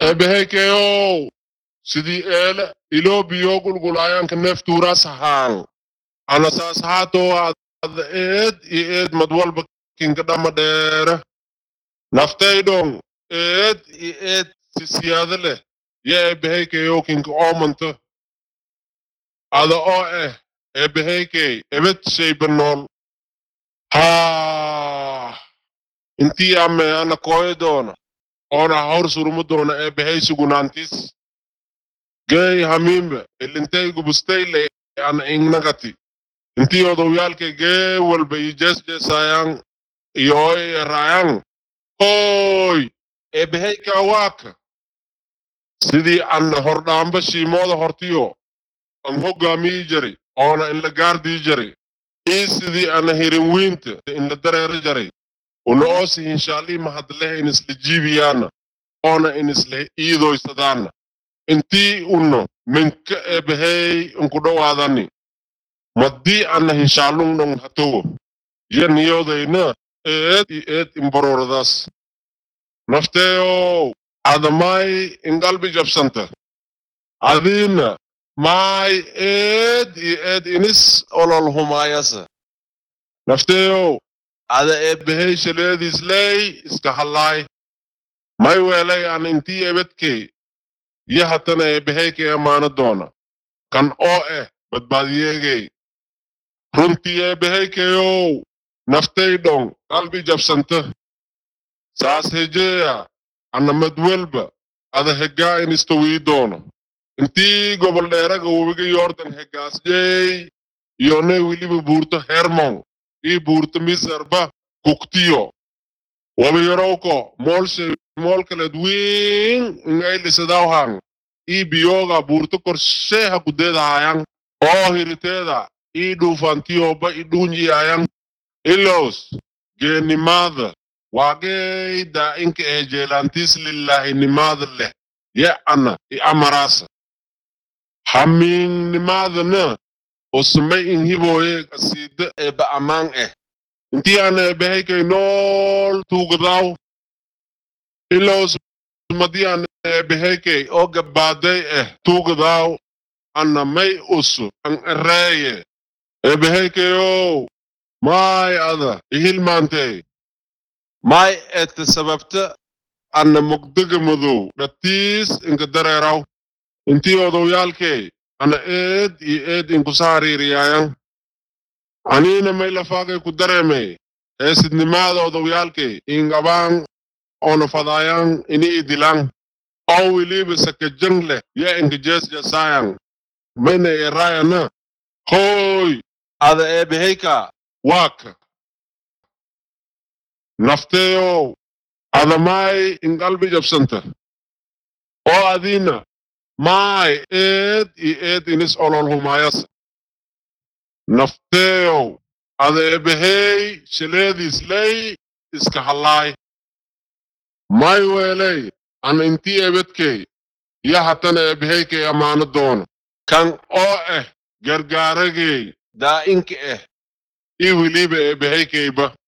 eebehaykeyow sidii eele iloo biyo gulgulaayanka neeftuuras ahaan ana saas haatoo ada eed iyo eed mad walba kinka dhama dheere naftaydhong eed iyo eed si siyaado leh yo eebehaykeyow kinka oomanta ada oo eh eebehaykey ebed shayba nool haa intii ame ana kooyo doona oona hor surumu doona eebehay sugunaantis gey hamiimbe ilintaygu bustayle ana ingnagati intii odowyaalke gee walba i jesjesayang iyoy erayang hoy eebehayka waaka sidii ana hordhaamba shiimooda hortiyo an hoggaamii jari oona inla gaardii jari ii sidii ana hirin wiinta inla dareero jari una oosi hinshaalii mahadlehe inisla jiibiyaana oona inisla iidoysadaana intii uno minka eebehey inku dhowaadani maddii ana hinshaalungdhong hatowo yo niyodayna eed i eed imbaroradaas nafteeyow adamay ingalbi jabsanta adiina maay eed i eed inis olol humaayasa nafteeyow ada eebehey shaleediisley iska hallaay may weelay an intii ebedkey yo hatana eebeheykey amaana doona kan oo eh badbaadiyeegey runtii eebehaykeyow naftaydhong qalbi jabsanta saas hejeeya ana madwelba ada heggaa inistawii doono intii gobol dheeraga webiga yordan heggaasjey iyonay weliba buurto hermon ii buurto misarba kuktiyo wabayarowko moolshay moolkaleed wiin ingaylisadawhang ii biyoga buurto korsheeha kudeedahayang oo hiriteeda ii dhuufantiyoba i dhuunjiyayang ilos geenimaada waageyda inka eh jeelantis lillahinimaada leh ye ana i amaraasa hamiingnimaadana osmay inhiboye kasiida eba amaan eh intii ana ebehaykay nool tuugadaw ilos madii ana ebehaykay oo gabbaaday eh tuugadaw ana may usu an ereeye ebehaykayow maay ada ihilmaantey maay ete sababta ana mugdaga madow dhatiis inka dareeraw intii odowyaalkey ana eed iyo eed inkusa hariiriyaayan aniina may lafaagay ku dareemey heesidnimaada odowyaalkey ingabaan oona fadaayan ini idilang oo weliba sakajang leh yo inka jeesjesaayan mayna eraayana hoy ada eebehayka waaka nafteeyow ada maay inqalbi jabsanta oo adiina maay eed iyo eed inis olol humaayasa nafteeyow ada eebehey shaleediisley iska hallaay may weeley ana intii ebedkey yo hatana eebehaykay amaano doono kan oo eh gargaaragey daa'inka eh ii weliba eebehaykayba